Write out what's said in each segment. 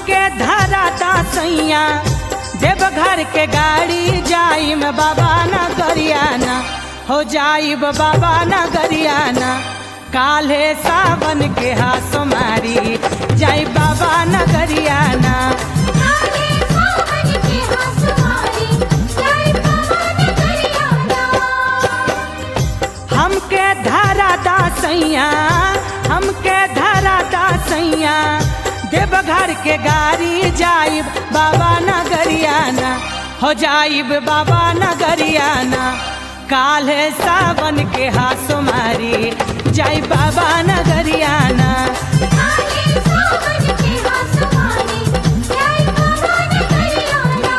हमके धरा सैया देवघर के गाड़ी जाइम बाबा न गरियाना हो जाइब बाबा न गरियाना काल्हे सावन के हाथ मारी जाई बाबा न गरियाना काले सावन के हंसवारी जय पवन करियाना हमके धरा सैया हमके धरा सैया देवघर के गाड़ी जाइब बाबा न गरियाना हो जाइब बाबा न गरियाना काल्हे सावन के हाथ मारी जाई बाबा न गरियाना काले सावन के हंसवारी जय पवन करियाना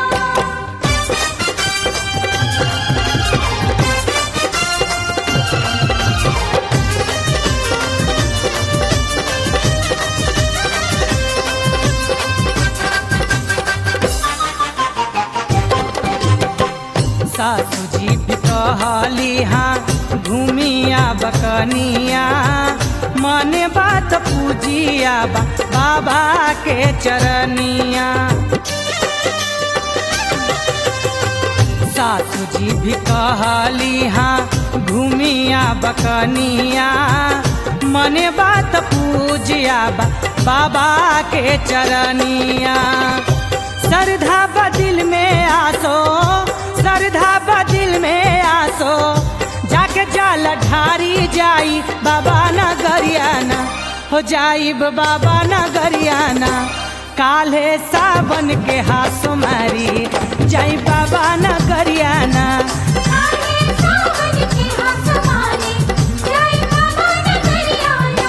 सासू जी भी कहली हाँ घूमिया बकनिया मन बात पूजिया बा, बाबा के चरनिया सासू जी भी कहली हाँ घूमिया बकनिया मन बात पूजिया बा, बाबा के चरनिया श्रद्धा बदिल में आसो श्रद्धा बदिल में आसो जाके जाल ढारी जाई बाबा न गरियाना हो जाइब बाबा न गरियाना काल्हे सावन के हाथ मारी जाई बाबा न गरियाना काले सावन के हंसवारी जय पवन करियाना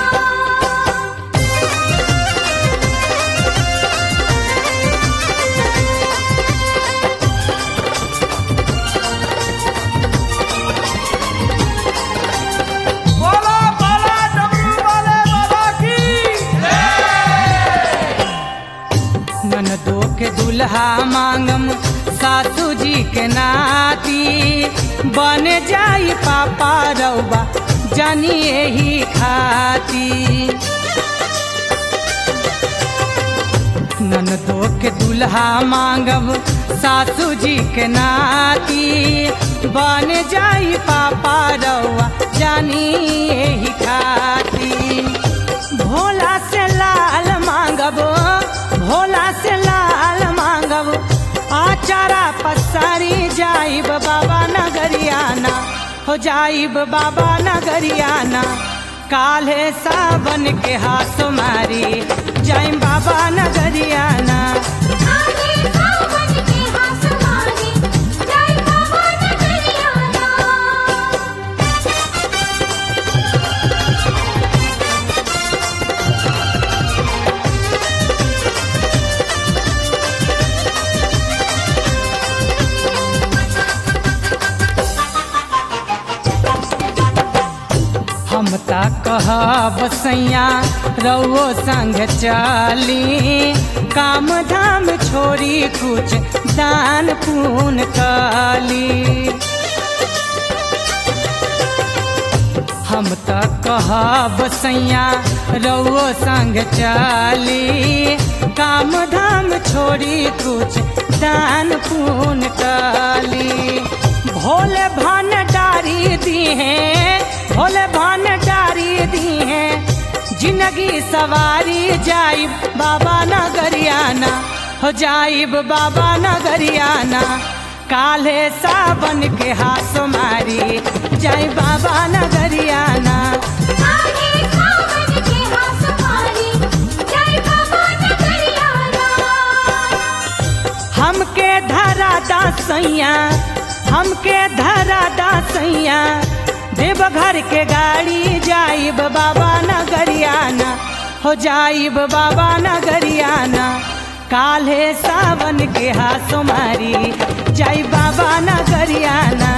बोला बोला डमरू वाले बाबा की ननदो के दुल्हा मांगम सासू जी के नाती बन जाई पापा रउबा जानी यही खाती ननदो के दुल्हा मांगब सासू जी के नाती बन जाई पापा रउआ जानी यही खाती भोला से लाल मांगब भोला से लाल मांगब आचारा पसारी जाइब बाबा नगरियाना हो जाइब बाबा नगरियाना काल्हे सावन के हाथ मारी जाइम बाबा नगरियाना काले सावन के हंसवारी जय पवन करियाना हम ता कहब सैया रउओ संग चली काम धाम छोड़ी कुछ दान पुण्य कली हम त कहब सैया रउओ संग चली काम धाम छोड़ी कुछ दान पुण्य कली भोले भंडारी दी हैं भोले भंडारी दी हैं जिंदगी सवारी जाइब बाबा नगरियाना हो जाइब बाबा नगरियाना काल्हे सावन के हाथ मारी जाई बाबा नगरियाना काले सावन के हंसवारी जय पवन करियाना हमके धरा सैया हमके धरा सैया देवघर के गाड़ी जाइब बाबा नगरियाना हो जाइब बाबा नगरियाना काल्हे सावन के हाथ मारी जाई बाबा नगरियाना